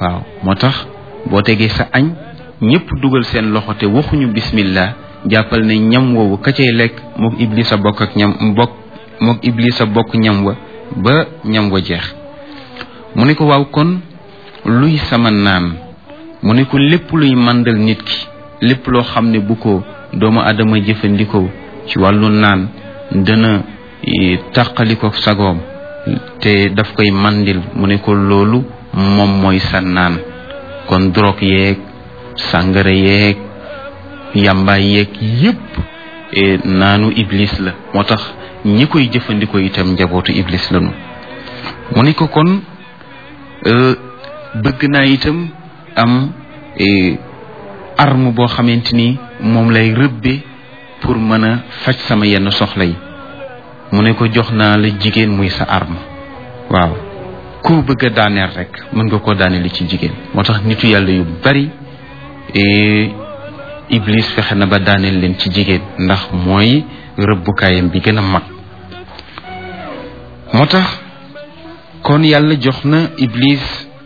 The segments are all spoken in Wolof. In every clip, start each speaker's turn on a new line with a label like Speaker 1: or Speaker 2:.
Speaker 1: waaw moo tax boo tegee sa añ ñëpp dugal seen loxo te waxuñu bismillah jàppal ne ñam woowu ka cay lekk mook iblis a bokk ak ñam bokk mook iblis a bokk ñam wa ba ñam wa jeex mu ne ko waaw kon luy sama naan mu ne ko lépp luy màndal nit ki lépp loo xam ne bu ko doomu adama jëfandikoo ci wàllu naan dana tàqali ko sagoom te daf koy mandil mu ne ko loolu moom mooy sa naan kon drogue yeeg sàngara yeeg yàmbaay yeeg yépp naanu iblis la moo tax ñi koy jëfandikoo itam njabootu iblis lañu mu ne ko kon bëgg naa itam am arme boo xamante ni moom lay rëbbe pour mën a faj sama yenn soxla yi mu ne ko jox naa la jigéen muy sa arme waaw koo bëgg a daaneel rek mën nga koo daaneel ci jigéen moo tax nitu yàlla yu bari iblis fexe na ba daaneel leen ci jigéen ndax mooy rëbbukaayam bi gën a mag moo tax kon yàlla jox na iblis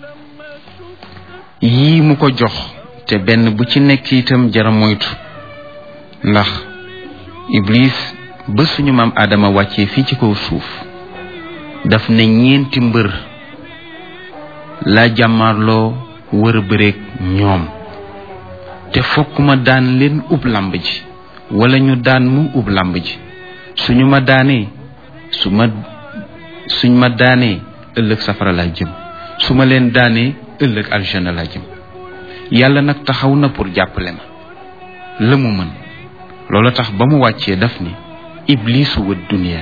Speaker 1: yii mu ko jox te benn bu ci nekk itam jara moytu ndax iblis ba suñu maam Adama wàccee fii ci kaw suuf daf ne ñeenti mbër laa jàmmaarloo wër a bëreeg ñoom te fokk ma daan leen ub làmb ji wala ñu daan mu ub làmb ji suñu ma daanee su ma suñ ma daanee ëllëg safara laa jëm su ma leen daanee ëllëg aljana laa jëm yàlla nag taxaw na pour jàppale ma la mu mën loola tax ba mu wàccee daf ni iblisu wa dunia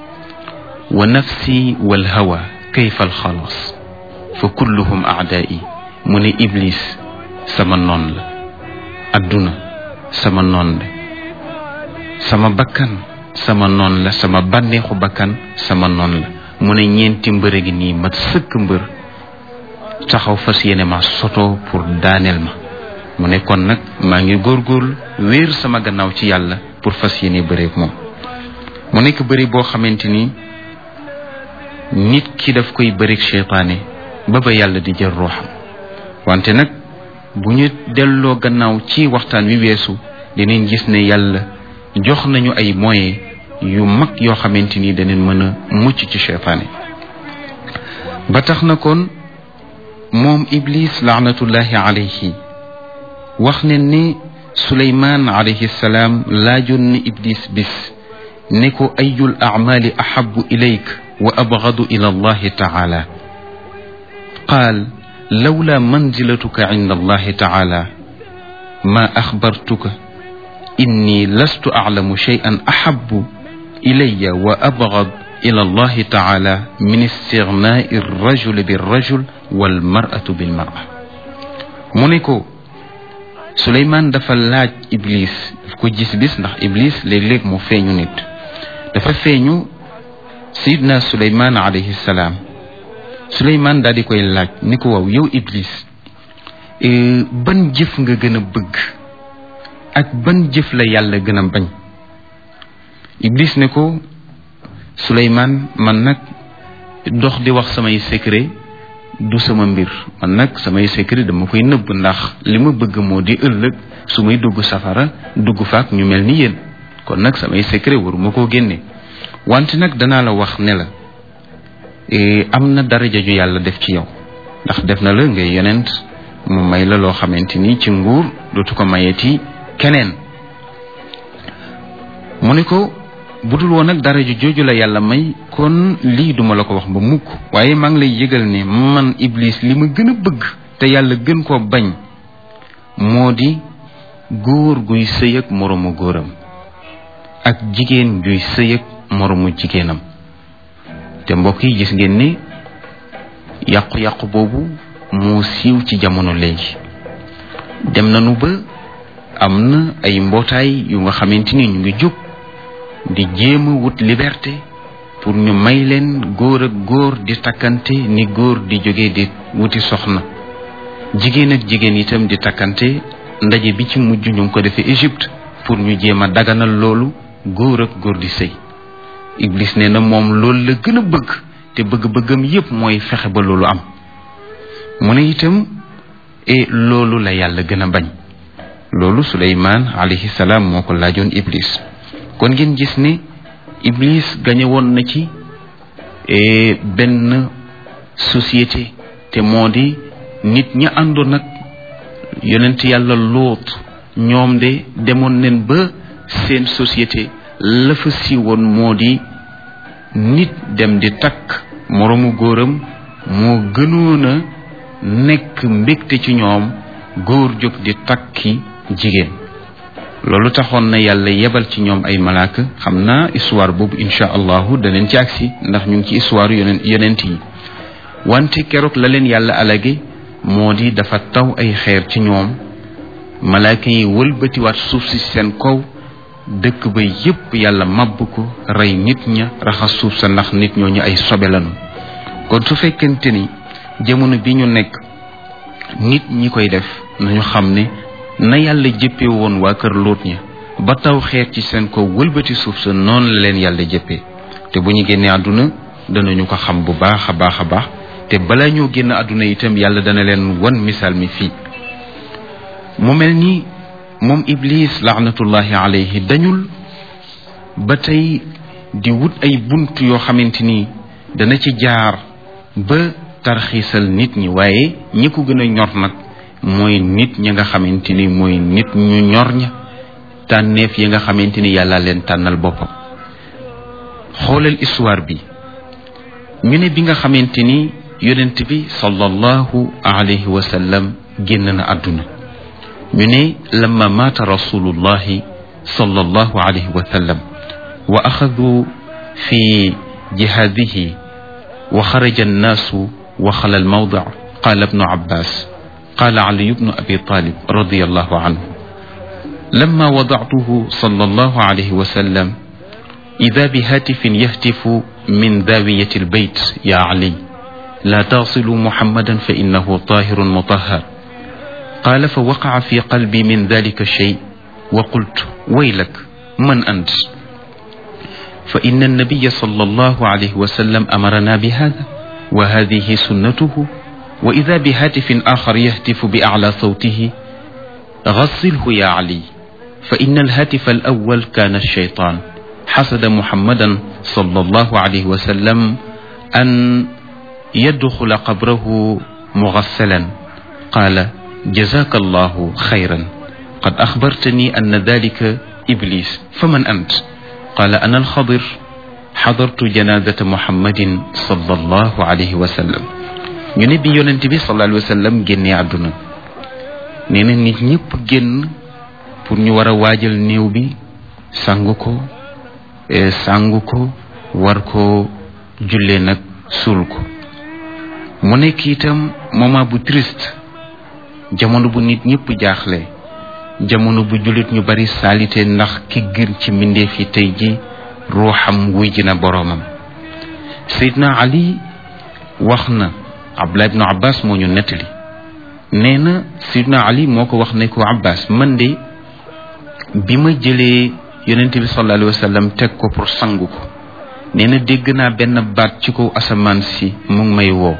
Speaker 1: wa nafsi wal hawa kayfa alxalas fa kulluhum aadaai mu ne iblis sama noon la adduna sama noon la sama bakkan sama noon la sama bànneexu bakkan sama noon la mu ne ñeenti mbër gi nii mat sëkk mbër taxaw fas yéene ma soto pour daaneel ma mu ne kon nag maa ngi góorgóorlu wéer sama gannaaw ci yàlla pour fas yéene bëreeg moom mu nekk bëri boo xamante ni nit ki daf koy bëreeg seytaane ba ba yàlla di jël ruuxam wante nag bu ñu delloo gannaaw ci waxtaan wi weesu dinañ gis ne yàlla jox nañu ay moyens yu mag yoo xamante ni danañ mën a mucc ci seytaane ba tax na kon moom iblis laanatullahi alayhi wax ne ni suleymaan alayhi salaam laajoon na iblis bis ne ko ayul acmaali ahabu ilayk wa abgadu ila allahi taala qaal lawla manzilatuka cinda allahi taala ma axbartuka inni lastu aclamu shay'an ahabu ilaya wa abgad ila allahi taala min istignaai rajuli birrajul walmaratu bilmara mu ne ko suleymaan dafa laaj iblis daf ko gis bis ndax iblis léeg-léeg mu feeñu nit dafa feeñu sayidna suleymaan alayhi salaam suleymaan daal di koy laaj ni ko waaw yow iblis ban jëf nga gën a bëgg ak ban jëf la yàlla gën a bañ iblis ne ko suleymaan man nag dox di wax samay secret du sama mbir man nag samay secret dama koy nëbb ndax li ma bëgg moo di ëllëg su may dugg safara dugg faak ñu mel ni yéen kon nag samay secret waruma koo génne wante nag danaa la wax ne la am na daraja ju yàlla def ci yow ndax def na la ngay yonent mu may la loo xamante ni ci nguur dootu ko mayeti keneen mu ne ko budul woon nag daraja jooju la yàlla may kon lii duma la ko wax ba mukk waaye maa ngi lay yëgal ne man iblis li ma gën a bëgg te yàlla gën koo bañ moo di góor guy sëy ak moroomu góoram ak jigéen juy sëy ak moroomu jigéenam te mbokk yi gis ngeen ni yàqu-yàqu boobu moo siiw ci jamono léegi dem nañu ba am na ay mbootaay yu nga xamante ni ñu ngi jóg di jéem a wut liberté pour ñu may leen góor ak góor di takkante ni góor di jóge di wuti soxna jigéen ak jigéen itam di takkante ndaje bi ci mujj ñu ngi ko defee Égypte pour ñu jéem a daganal loolu góor ak góor di sëy Iblis nee na moom loolu la gën a bëgg te bëgg-bëggam yépp mooy fexe ba loolu am mu ne itam et loolu la yàlla gën a bañ loolu suleymaan alayhi salaam moo ko laajoon iblis kon ngeen gis ne iblis gañe woon na ci benn société te moo di nit ñi àndoon nag yonent yàlla lóot ñoom de demoon nen ba seen société la fa siiwoon moo di nit dem di takk moroomu góoram moo gënoon a nekk mbégte ci ñoom góor jóg di takki jigéen loolu taxoon na yàlla yebal ci ñoom ay malaaka xam naa histoire boobu incha allahu daneen ci agsi ndax ñu ngi ci histoire yoneen yonent yi wante keroog la leen yàlla alage moo di dafa taw ay xeer ci ñoom malaaka yi wëlbatiwaat suuf si seen kaw dëkk ba yépp yàlla màbb ko rey nit ña raxas suuf sa ndax nit ñooñu ay sobe lañu kon su fekkente ni jamono bi ñu nekk nit ñi koy def nañu xam ne na yàlla jëppee woon waa kër Lóot ña ba taw xeer ci seen kaw wëlbati suuf sa noonu la leen yàlla jëppee te bu ñu génnee àdduna danañu ko xam bu baax a baax a baax te bala ñoo génn àdduna itam yàlla dana leen wan misaal mi fii mu mel ni moom iblis laanatullahi alayhi dañul ba tey di wut ay bunt yoo xamante ni dana ci jaar ba tarxiisal nit ñi waaye ñi ko gën a ñor nag mooy nit ñi nga xamante ni mooy nit ñu ñor ña tànneef yi nga xamante ni yàlla leen tànnal boppam xoolal histoire bi ñu ne bi nga xamante ni yonent bi sallallahu alayhi wa sallam génn na àdduna ñu ne lamma maata rasulullahi sallallahu alayhi wa sallam wa axadu fi jihaadihi wa xaraja annaasu wa xala almawdic qaala ibnu abbas qaala aliyu bnu abi talib radiallahu anhu lamma wadactuhu sallallahu alayhi wa sallam ida bihatifin yahtifu min daawiyati albayt ya ali la tasilu muhammadan fa innahu tahirun mutahhar قال فوقع في قلبي من ذلك الشيء وقلت ويلك من أنت فإن النبي صلى الله عليه وسلم أمرنا بهذا وهذه سنته وإذا بهاتف آخر يهتف بأعلى صوته غسله يا علي فإن الهاتف الأول كان الشيطان حسد محمدا صلى الله عليه وسلم أن يدخل قبره مغسلا قال جزاك الله خيرا قد أخبرتني أن ذلك إبليس فمن أنت قال أنا الخضر حضرت جنازة محمد صلى الله عليه وسلم ñu ne bi yonent bi sallallahu alayhi wa sallam génnee àdduna nee na nit ñëpp génn pour ñu war a waajal néew bi sangu ko sangu ko war ko jullee nag suul ko mu nekk itam moment bu triste jamono bu nit ñëpp jaaxle jamono bu jullit ñu bari saalite ndax ki gën ci mbindeef yi tey ji ruuxam wuy ji na boroomam Seydina Ali wax na Abdullah ibnu Abbas moo ñu nettali nee na Seydina Ali moo ko wax ne ko Abbas man de bi ma jëlee yonente bi sallallahu alayhi wa sallam teg ko pour sangu ko nee na dégg naa benn baat ci kaw asamaan si mu ngi may woo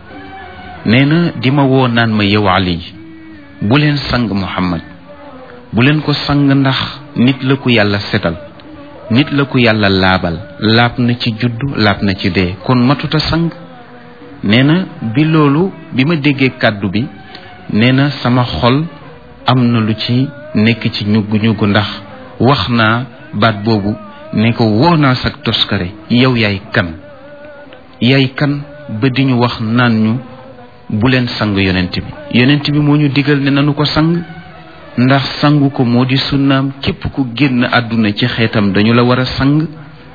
Speaker 1: nee na di ma woo naan ma yow Ali bu leen sang Muhammad bu leen ko sang ndax nit la ko yàlla setal nit la ko yàlla laabal laab na ci juddu laab na ci dee kon matuta sang nee na bi loolu bi ma déggee kàddu bi nee na sama xol am na lu ci nekk ci ñuggu ñuggu ndax wax naa baat boobu ne ko woo naa sag toskare yow yaay kan yaay kan ba di ñu wax naan ñu bu leen sang yonent bi yonent bi moo ñu digal ne nanu ko sang ndax sangu ko moo di sunnaam képp ku génn àdduna ci xeetam dañu la war a sang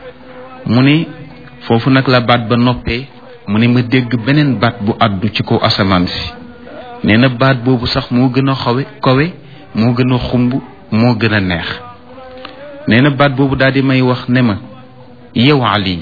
Speaker 1: mu ne foofu nag la baat ba noppee mu ne ma dégg beneen baat bu àddu ci kaw asamaan si nee na baat boobu sax moo gën a xawe kawe moo gën a xumb moo gën a neex nee na baat boobu daal di may wax ne ma yow Ali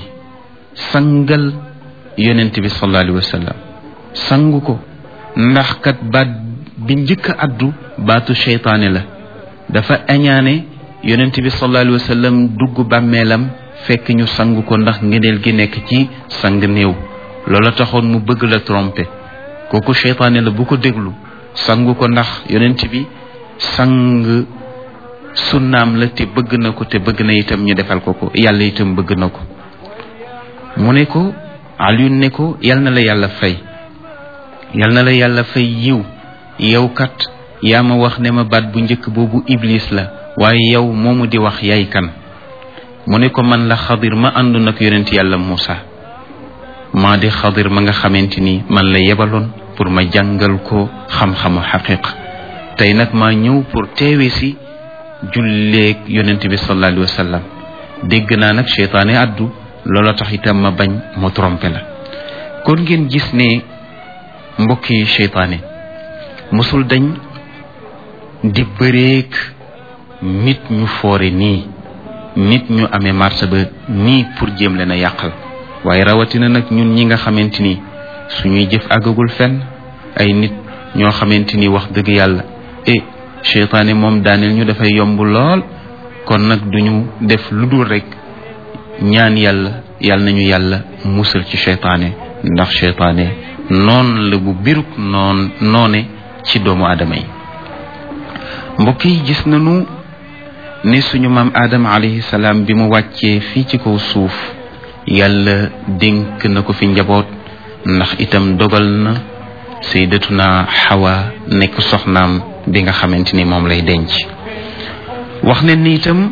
Speaker 1: sangal yonent bi sallallahu alayhi wa sallam sangu ko ndax kat baat bi njëkk a addu baatu seytaane la dafa añaane yonent bi sallallahu alayhi wa sallam dugg bàmmeelam fekk ñu sang ko ndax ngeneel gi nekk ci sang néew loola taxoon mu bëgg la tromper kooku seytaane la bu ko déglu sangu ko ndax yonent bi sang sunnaam la te bëgg na ko te bëgg na itam ñu defal ko ko yàlla itam bëgg na ko mu ne ko Alioune ne ko yal na la yàlla fay yal na la yàlla fay yiw yow kat yaa ma wax ne ma baat bu njëkk boobu iblis la waaye yow moomu di wax yaay kan mu ne ko man la xadir ma àndoon ak yonent yàlla Moussa maa di xadir ma nga xamante ni man la yebaloon pour ma jàngal ko xam-xamu xaqiq tey nag maa ñëw pour teewe si julleeg yonent bi sallallahu alayhi wa sallam dégg naa nag cheytaane addu loola tax itam ma bañ mu trompé la kon ngeen gis ne mbokki cheytaane mosul dañ di bëreek nit ñu foore nii nit ñu amee marché ba nii pour jéem leen a yàqal waaye rawatina nag ñun ñi nga xamante ni suñuy jëf àggagul fenn ay nit ñoo xamante ni wax dëgg yàlla e cheytaane moom daaneel ñu dafay yomb lool kon nag duñu def lu dul rek ñaan yàlla yàlla nañu yàlla musal ci cheytaane ndax cheytaane noon la bu biruk noon noone ci doomu aadama yi mbokk yi gis nañu ne suñu maam aadama alayhi salaam bi mu wàccee fii ci kaw suuf yàlla dénk na ko fi njaboot ndax itam dogal na sayyidatuna xawa nekk soxnaam bi nga xamante ni moom lay denc wax ne ni itam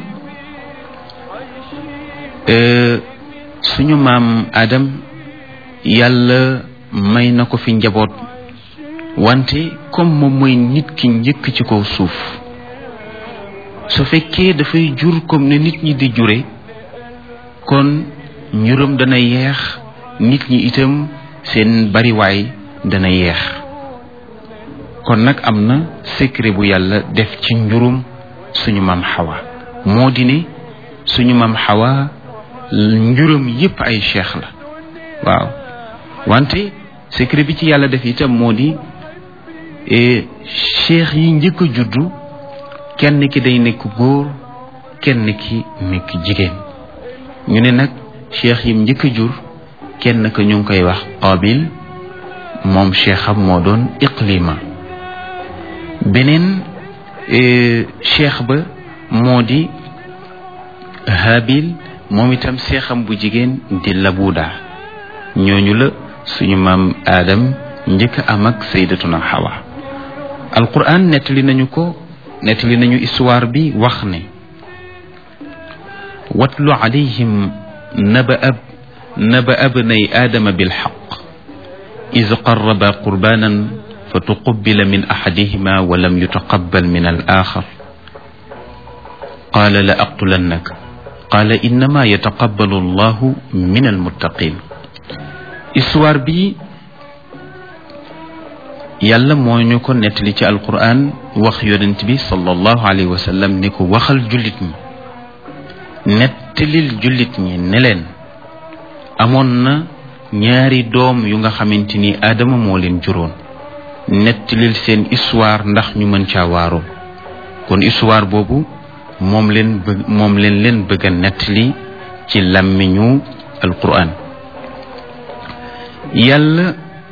Speaker 1: suñu maam Adam yàlla may na ko fi njaboot wante comme moom mooy nit ki njëkk ci kaw suuf su fekkee dafay jur comme ne nit ñi di jure kon njuram dana yeex nit ñi itam seen bariwaay dana yeex kon nag am na secret bu yàlla def ci njurum suñu maam xawa moo di ne suñu maam xawa njuram yépp ay cheikh la waaw wante secret bi ci yàlla def itam moo di cheikh yi njëkk a juddu kenn ki day nekk góor kenn ki nekk jigéen ñu ne nag cheikh yim njëkk a jur kenn ka ñu ngi koy wax qabil moom cheikham moo doon iqlima beneen cheikh ba moo di habil moom itam seexam bu jigéen di labuda ñooñu la suñu maam aadam njëkk am ak saydatuna xawa alquran nettali nañu ko nettali nañu histoire bi wax ne watlu alayhim naba ab naba abnay aadama bilxaq إذ قربا قربانا فتقبل من أحدهما ولم يتقبل من الآخر قال لأقتلنك قال إنما يتقبل الله من المتقين histoire bi yàlla moo ñu ko nettali ci alquran wax yonent bi sallallahu alayhi wa sallam ni ko waxal jullit ñi nettalil jullit ñi ne leen amoon na ñaari doom yu nga xamante ni aadama moo leen juróon nettalil seen histoire ndax ñu mën caa waaroo kon histoire boobu moom leen bëgg moom leen leen bëgg a nettali ci làmmiñu alquran yàlla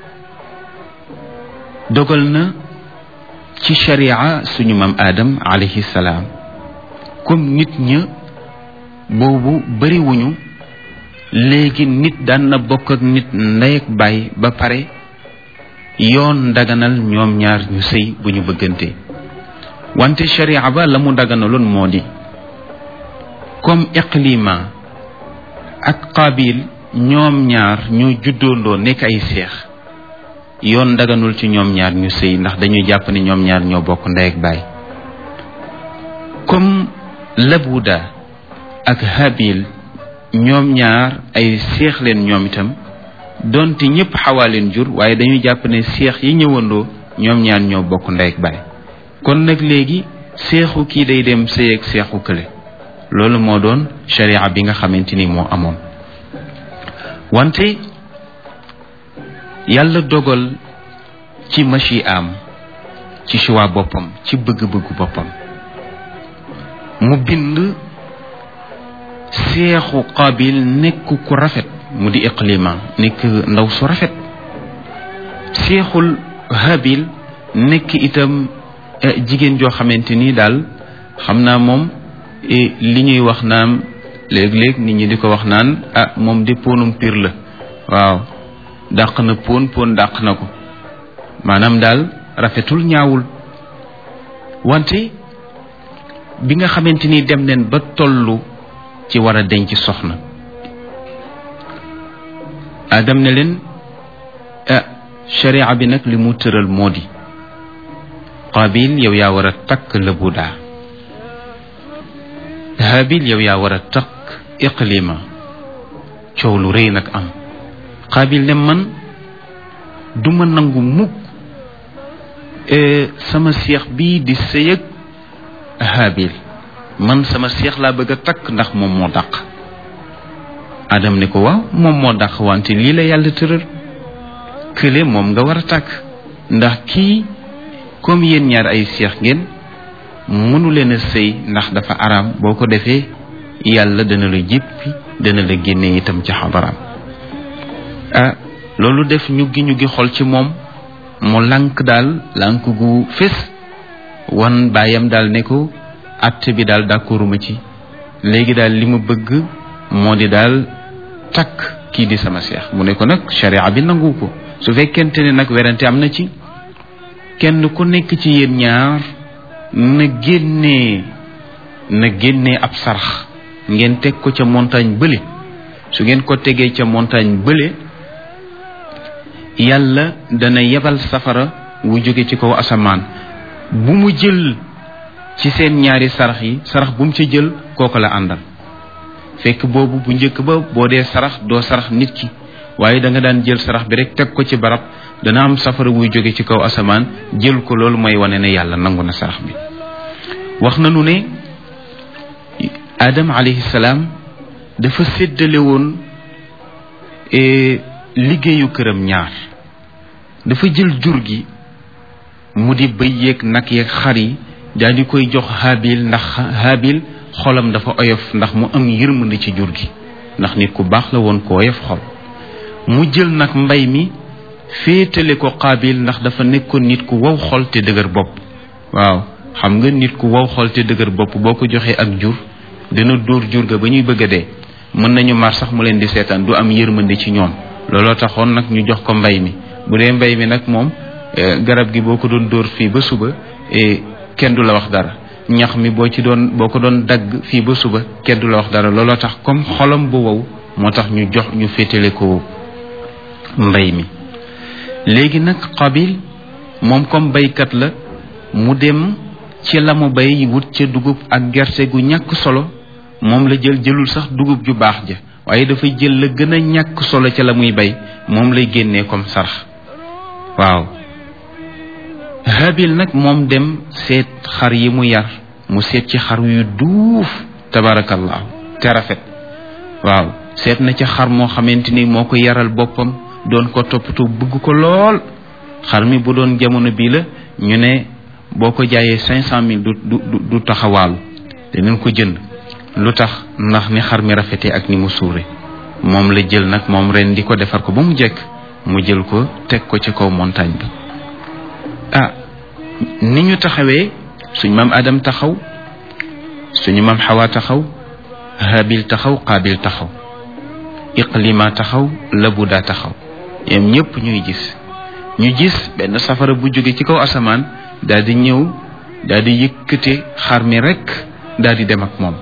Speaker 1: dogal na ci sharia suñu maam aadam alayhi salaam comme nit ña boobu bariwuñu léegi nit daan na bokk ak nit ndey ak baay ba pare yoon daganal ñoom ñaar ñu sëy bu ñu bëggante wante sharia ba la mu daganaloon moo di comme iqlima ak qabil ñoom ñaar ñoo juddoondoo nekk ay seex yoon daganul ci ñoom ñaar ñu sëy ndax dañuy jàpp ne ñoom ñaar ñoo bokk ndey ak baay comme labuda ak habil ñoom ñaar ay seex leen ñoom itam donte ñëpp xawaa leen jur waaye dañuy jàpp ne seex yi ñëwandoo ñoom ñaar ñoo bokk ndey ak baay kon nag léegi seexu kii day dem sëy ak seexu kële loolu moo doon sharia bi nga xamante ni moo amoon wante yàlla dogal ci machi am ci choix boppam ci bëgg-bëggu boppam mu bind seexu qabil nekk ku rafet mu di iqlima nekk ndaw su rafet seexul habil nekk itam jigéen joo xamante ni daal xam naa moom li ñuy wax naan léeg-léeg nit ñi di ko wax naan ah moom de ponum pir la waaw dàq na pon pon dàq na ko maanaam daal rafetul ñaawul wante bi nga xamante ni dem neen ba tollu ci war a denc soxna adam ne leen ah sharia bi nag li mu tëral moo di qabil yow yaa war a takk labudaa habil yow yaa war a takk iqlima coow lu rëy nag am qabil ne man duma nangu mukk sama seex bii di sëyëg habil man sama seex laa bëgg a takk ndax moom moo dàq adam ne ko waaw moom moo dàq wante lii la yàlla tëral kële moom nga war a takk ndax kii comme yéen ñaar ay seex ngeen mënu leen a sëy ndax dafa araam boo ko defee yàlla dana la jéppi dana la génne itam ci xadaraam ah loolu def ñu gi ñu gi xol ci moom mu lànk daal lànk gu fés wan baayam daal ne ko atte bi daal d'accorduma ci léegi daal li ma bëgg moo di daal takk kii di sama seex mu ne ko nag sharia bi nangu ko su fekkente ne nag werante am na ci kenn ku nekk ci yéen ñaar na génnee na génnee ab sarax ngeen teg ko ca montagne bële su ngeen ko tegee ca montagne bële yàlla dana yebal safara wu jóge ci kaw asamaan bu mu jël ci seen ñaari sarax yi sarax bu mu ca jël kooko la àndal fekk boobu bu njëkk ba boo dee sarax doo sarax nit ki waaye da nga daan jël sarax bi rek teg ko ci barab dana am safara wuy jóge ci kaw asamaan jël ko loolu mooy wane ne yàlla nangu na sarax bi wax nanu ne adam alayhi salaam dafa séddale woon liggéeyu këram ñaar dafa jël jur gi mu di bëy yeeg nag yeeg xar yi daal di koy jox habil ndax habil xolam dafa oyof ndax mu am yërmande ci jur gi ndax nit ku baax la woon ko oyof xol mu jël nag mbay mi féetale ko qaabil ndax dafa nekkoon nit ku wow xol te dëgër bopp waaw xam nga nit ku wow xol te dëgër bopp boo ko joxee ak jur dina dóor jur ga ba ñuy bëgg a dee mën nañu mar sax mu leen di seetaan du am yërmande ci ñoom looloo taxoon nag ñu jox ko mbay mi bu dee mbay mi nag moom garab gi boo ko doon dóor fii ba suba kenn du la wax dara ñax mi boo ci doon boo ko doon dagg fii ba suba kenn du la wax dara looloo tax comme xolam bu wow moo tax ñu jox ñu féetale ko mbay mi léegi nag qabil moom comme baykat la mu dem ci la mu bay wut ca dugub ak gerte gu ñàkk solo moom la jël jëlul sax dugub ju baax ja waaye dafa jël la gën a ñàkk solo ca la muy bay moom lay génnee comme sarax waaw habil nag moom dem seet xar yi mu yar mu seet ci xar yu duuf tabarakallahu te rafet waaw seet na ca xar moo xamante ni moo ko yaral boppam doon ko toppatoo bëgg ko lool xar mi bu doon jamono bii la ñu ne boo ko jaayee cinq cent mille du du du taxawaalu danañ ko jënd lu tax ndax ni xar mi rafetee ak ni mu suure moom la jël nag moom ren di ko defar ko ba mu jekk mu jël ko teg ko ci kaw montagne bi ah ni ñu taxawee suñ maam Adam taxaw suñu maam Xawa taxaw Habil taxaw Qaabil taxaw Iqlima taxaw Labuda taxaw yam ñëpp ñuy gis ñu gis benn safara bu jóge ci kaw asamaan daal di ñëw daal di yëkkate xar mi rek daal di dem ak moom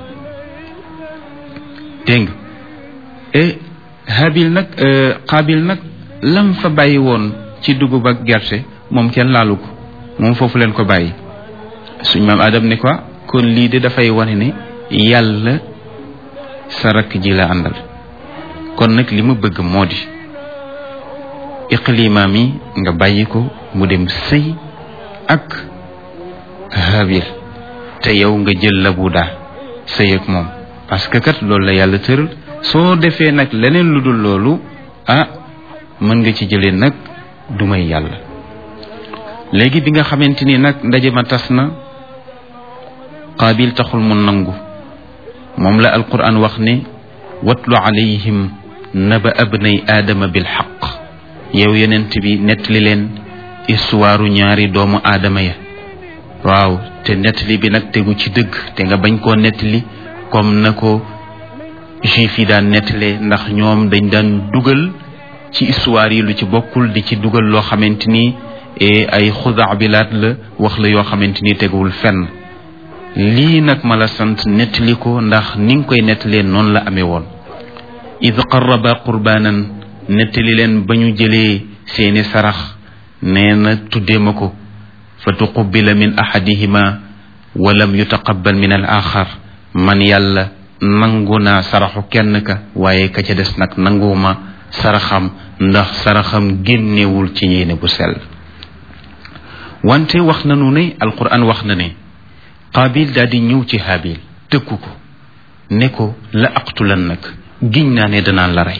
Speaker 1: dégg nga e Habil nag Qaabil nag lam fa bàyyi woon ci dugub ak gerte moom kenn laalu ko moom foofu leen ko bàyyi suñ maam Adam ne ko kon lii de dafay wane ne yàlla sa rakk ji la àndal kon nag li ma bëgg moo di iqlima mi nga bàyyi ko mu dem sëy ak Habil te yow nga jël Labuda sëy ak moom parce que kat loolu la yàlla tëral soo defee nag leneen lu dul loolu ah mën nga ci jëlee nag du may yàlla léegi bi nga xamante ni nag ndaje ma tas na qaabil taxul mu nangu moom la alquran wax ne watlu alayhim naba abnay aadama bil xaq yow yonent bi nettali leen histoire ñaari doomu aadama ya waaw te nettali bi nag tegu ci dëgg te nga bañ koo nettali comme na ko juif yi daan nettalee ndax ñoom dañ daan dugal ci histoire yi lu ci bokkul di ci dugal loo xamante ni ay xudaa bilaat la wax la yoo xamante ni teguwul fenn lii nag ma la sant nettali ko ndax ni nga koy nettalee noonu la amee woon id qarraba qurbaanan nettali leen ba ñu jëlee seeni sarax nee na tuddee ma ko fa tuqubila min ahadihima walam yutaqabal min al axar man yàlla nangu naa saraxu kenn ka waaye ka ca des nag nanguwuma saraxam ndax saraxam génnewul ci yéene bu sell wante wax nanu ne alquran wax na ne qaabil daal di ñëw ci haabil tëkku ko ne ko la aqtulan nag giñ naa ne danaan la rey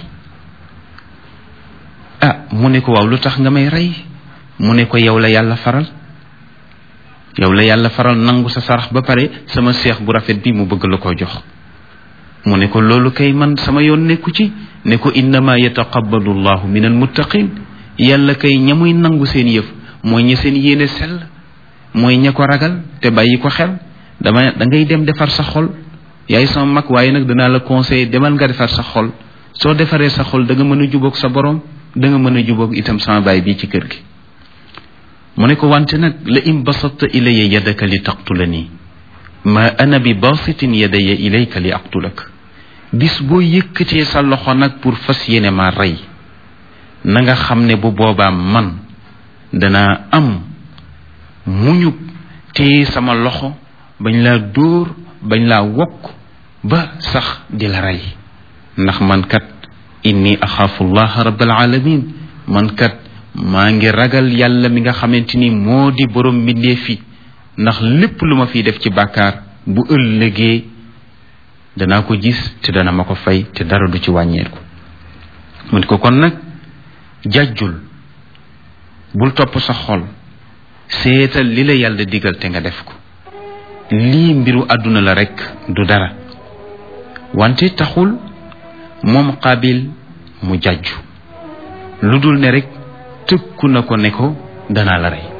Speaker 1: ah mu ne ko waaw lu tax nga may rey mu ne ko yow la yàlla faral yow la yàlla faral nangu sa sarax ba pare sama seex bu rafet bi mu bëgg la ko jox mu ne ko loolu kay man sama yoon nekku ci ne ko innama yataqabbalu llahu min almuttaqin yàlla kay ña muy nangu seen yëf mooy ña seen yéene sell mooy ña ko ragal te bàyyi ko xel dama da ngay dem defar sa xol yaay sama mag waaye nag danaa la conseiller demal nga defar sa xol soo defaree sa xol da nga mën a jubóog sa borom da nga mën a jubóog itam sama baay bii ci kër gi mu ne ko wante nag la in basatta ilaya yadaka li taqtulani ma ana bi basitin yadaya ilayka li aqtulak bis boo yëkkatee sa loxo nag pour fas yéene ma rey na nga xam ne bu boobaa man danaa am muñu téye sama loxo bañ laa dóor bañ laa wokk ba sax di la rey ndax man kat inni axaafu llaha rabbal alamin man kat maa ngi ragal yàlla mi nga xamante ni moo di borom mbindee fi ndax lépp lu ma fiy def ci bàkkaar bu ëllëgee danaa ko gis te dana ma ko fay te dara du ci wàññeeku mu ne ko kon nag jàjjul bul topp sa xol seetal li la yàlla digal te nga def ko lii mbiru àdduna la rekk du dara wante taxul moom qaabil mu jàjju lu dul ne rekk tëkku na ko ne ko danaa la rey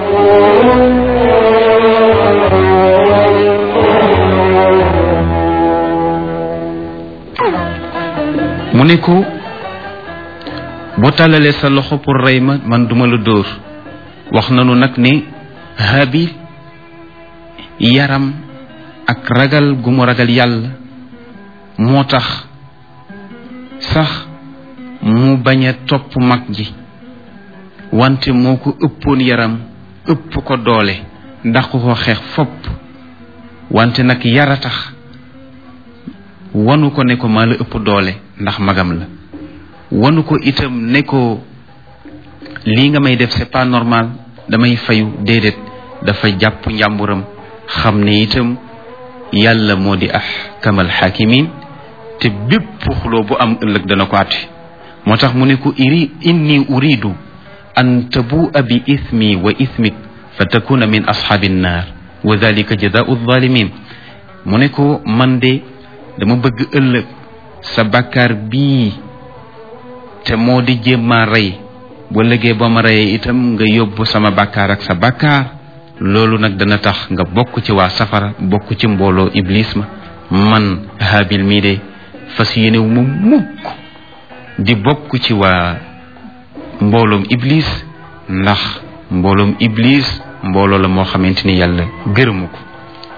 Speaker 1: mu ne ko boo tàllalee sa loxo pour rey ma man duma la dóor wax nanu nag ne Haabil yaram ak ragal gu mu ragal yàlla moo tax sax mu bañ a topp mag ji wante moo ko ëppoon yaram ëpp ko doole ndax ko xeex fopp wante nag yara tax wanu ko ne ko maa la ëpp doole ndax magam la wanu ko itam ne ko lii nga may def c'est pas normal damay fayu déedéet dafa jàpp njàmburam xam ne itam yàlla moo di ahkamal xaakimin te bépp xuloo bu am ëllëg dana ko àtte moo tax mu ne ko iri inni uridu an tabua bi ismi wa ismik fa takuna min ashaabi nnaar wa dalika jazaau zalimin mu ne ko man de dama bëgg ëllëg sa bàkkaar bii te moo di jéem maa rey bu ëllëgee ba ma reyee itam nga yóbbu sama bàkkaar ak sa bàkkaar loolu nag dana tax nga bokk ci waa safara bokk ci mbooloo iblis ma man haabil mii de fas yéenewu ma mukk di bokk ci waa mbooloom iblis ndax mbooloom iblis mbooloo la moo xamante ni yàlla gërëmu ko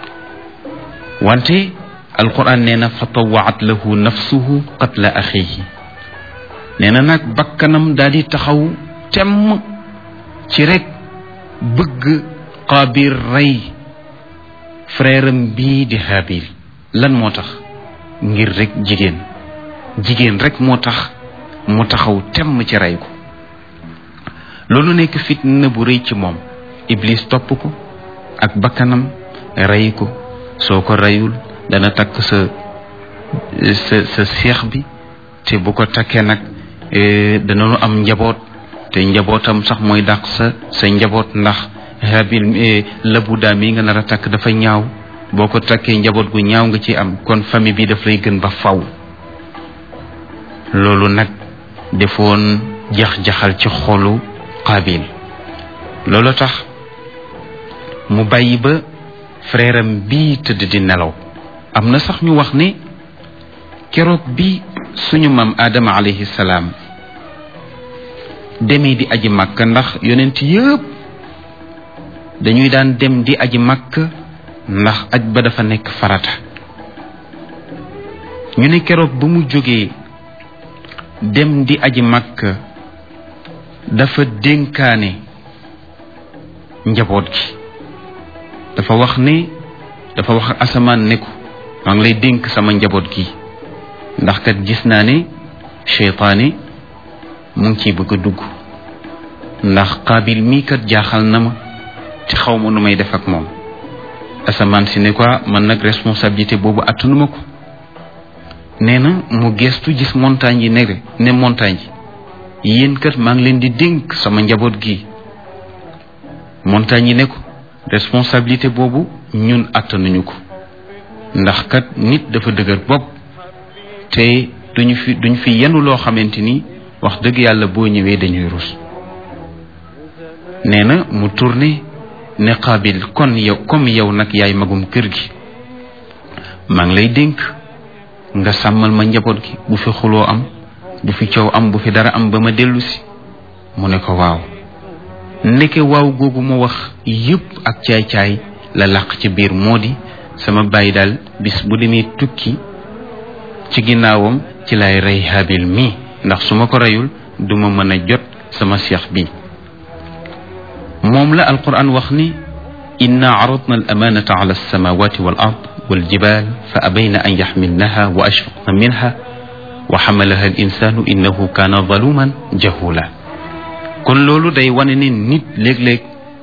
Speaker 1: wante alquran nee na fa tawaat lahu nafsuhu qatla axihi nee na nag bakkanam daal di taxaw temm ci rek bëgg qaabil rey frère am bii di haabil lan moo tax ngir rek jigéen jigéen rek moo tax mu taxaw temm ci rey ko loolu nekk fitna bu rëy ci moom iblis topp ko ak bakkanam rey ko soo ko reyul dana takk sa sa sa seex bi te bu ko takkee nag danañu am njaboot te njabootam sax mooy dàq sa sa njaboot ndax habil labu daa mi nga nar a takk dafa ñaaw boo ko takkee njaboot gu ñaaw nga ci am kon famille bi daf lay gën ba faw loolu nag defoon jax-jaxal ci xolu qaabil loolu tax mu bàyyi ba frère am bii tëdd di nelaw am na sax ñu wax ne keroog bi suñu maam Adama alayhi salaam demee di aji màkk ndax yonent yëpp dañuy daan dem di aji màkk ndax aj ba dafa nekk farata ñu ne keroog ba mu jógee dem di aji màkk dafa dénkaane njaboot gi dafa wax ne dafa wax asamaan ne ko maa ngi lay dénk sama njaboot gi ndax kat gis naa ne seytaane mu ngi ciy bëgg a dugg ndax qaabil mii kat jaaxal na ma te xaw ma nu may def ak moom asamaan si ne quoi man nag responsabilité boobu attanuma ko nee na mu gestu gis montagne yi ne ne montagne yi yéen kat maa ngi leen di dénk sama njaboot gi montagne yi ne ko responsabilité boobu ñun attanuñu ko ndax kat nit dafa dëgër bopp te duñu fi duñ fi yenu loo xamante ni wax dëgg yàlla boo ñëwee dañuy rus nee na mu tourné ne Qaabil kon yow comme yow nag yaay magum kër gi maa ngi lay dénk nga sàmmal ma njaboot gi bu fi xuloo am bu fi coow am bu fi dara am ba ma dellu si mu ne ko waaw ndeke waaw googu mu wax yëpp ak caay-caay la làq ci biir moo di sama bàyyi daal bis bu demee tukki ci ginnaawam ci lay rey Haabil mii ndax su ma ko reyul duma mën a jot sama seex bi moom la alquran wax ni inna aradna al amanata ala alsamawati wal ard wal jibal fa abayna an yaxmilnaha wa ashfaqna minha wa xamalaha al insanu innahu kaana zaluman jahula kon loolu day wane ne nit léeg-léeg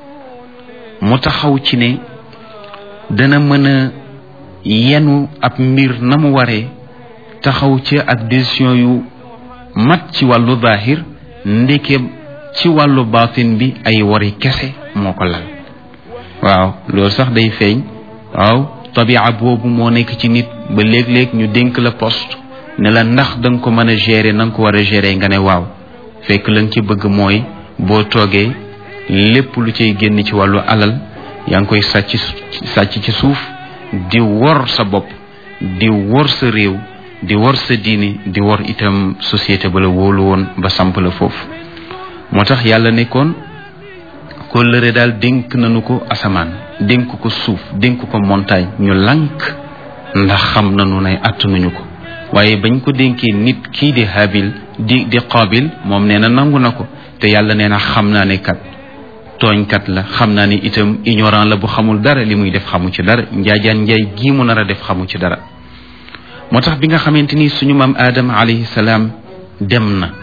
Speaker 1: mu taxaw ci ne dana mën a yenu ab mbir na mu waree taxaw ci ak décision yu mat ci wàllu zahir ndeke ci wàllu baatin bi ay wari kese moo ko lal waaw loolu sax day feeñ waaw tabia boobu moo nekk ci nit ba léeg-léeg ñu dénk la poste ne la ndax da nga ko mën a gérer na nga ko war a gérer nga ne waaw fekk la nga ci bëgg mooy boo toogee lépp lu cay génn ci wàllu alal yaa ngi koy sàcc sàcc ci suuf di wor sa bopp di wor sa réew di wor sa diine di wor itam société ba la wóolu woon ba samp la foofu moo tax yàlla nekkoon kóllëre daal dénk nañu ko asamaan dénk ko suuf dénk ko montagne ñu lànk ndax xam nañu ne attanuñu ko waaye bañ ko dénkee nit kii di habil di di qaabil moom nee na nangu na ko te yàlla nee na xam naa ne kat tooñkat la xam naa ne itam ignorant la bu xamul dara li muy def xamu ci dara njaajaan njaay gii mu nar a def xamu ci dara moo tax bi nga xamante ni suñu maam aadama alayhi salaam dem na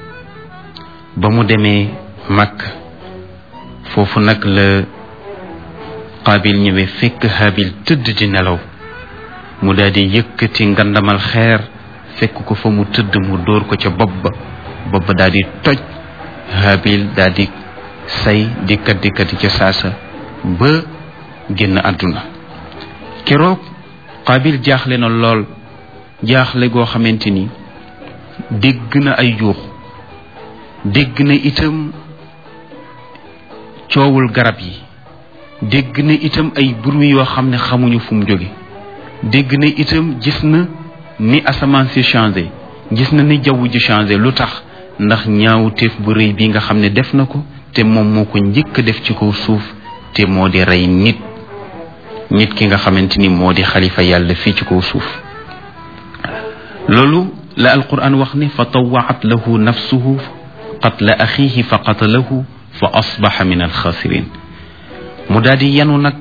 Speaker 1: ba mu demee màkk foofu nag la qaabil ñëwee fekk habil tëdd di nelaw mu daal di yëkkati ngandamal xeer fekk ko fa mu tëdd mu dóor ko ca bopp ba bopp ba daal di toj habil daal di say di kat di kat ca saasa ba génn àdduna keroog qaabil jaaxle na lool jaaxle goo xamante ni dégg na ay yuux dégg na itam coowul garab yi dégg na itam ay bruit yoo xam ne xamuñu fu mu jóge dégg na itam gis na ni asamaan si changé gis na ni jaww ji changé lu tax ndax ñaawu teef bu rëy bi nga xam ne def na ko te moom moo ko njëkk a def ci kaw suuf te moo di rey nit nit ki nga xamante ni moo di xalifa yàlla fii ci kaw suuf loolu la alquran wax ne fa tawaat lahu nafsuhu qatla axihi fa qatalahu fa asbaxa min alxaasirin mu daal di yanu nag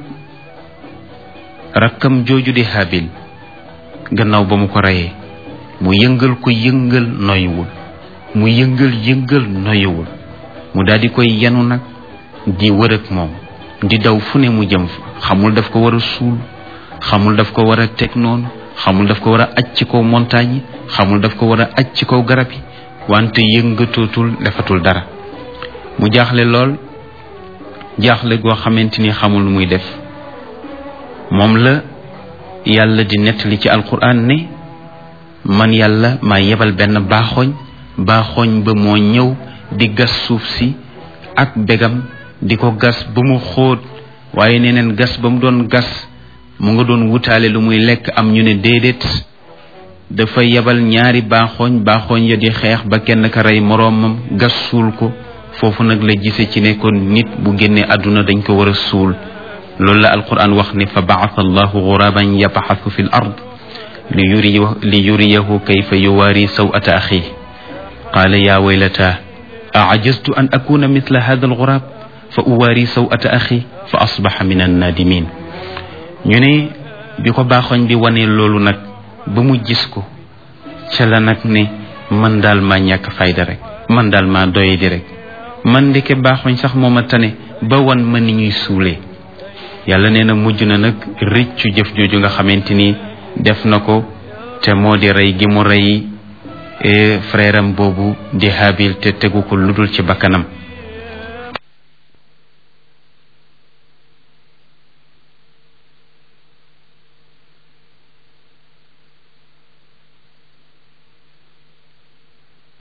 Speaker 1: rakkam jooju di habil gannaaw ba mu ko reyee mu yëngal ko yëngal noyuwul mu yëngal yëngal noyuwul mu daal di koy yanu nag di wër ak moom di daw fu ne mu jëm fa xamul daf ko war a suul xamul daf ko war a teg noonu xamul daf ko war a aj ci kaw montagne yi xamul daf ko war a aj ci kaw garab yi wante yëngatootul defatul dara mu jaaxle lool jaaxle goo xamante ni xamul lu muy def moom la yàlla di nettali ci alquran ne man yàlla maa yebal benn baaxooñ baaxooñ ba moo ñëw di gas suuf si ak begam di ko gas ba mu xóot waaye nee neen gas ba mu doon gas mu nga doon wutaale lu muy lekk am ñu ne déedéet dafa yebal ñaari baaxooñ baaxooñ ya di xeex ba kenn ka rey moroomam gas suul ko foofu nag la gise ci ne kon nit bu génnee àdduna dañ ko war a suul loolu la alquran wax ni fa baasa allahu guraban yabaxasu fi l ard li yuri li yuriyahu kayfa yuwaari sawata axi qaala yaa waylata aajaztu an akuna mithla hada algurab fa uwaari sawata axi fa asbaxa min annadimin ñu ne bi ko baaxoñ bi wane loolu nag ba mu gis ko ca la nag ne man daal maa ñàkk fayda rek man daal maa doye di rek man ndeke baaxoñ sax moo ma tane ba wan ma ni ñuy suulee yàlla nee na mujj na nag rëccu jëf jooju nga xamante ni def na ko te moo di rey gi mu rey frère am boobu di Habil te tegu ko ludul ci bakkanam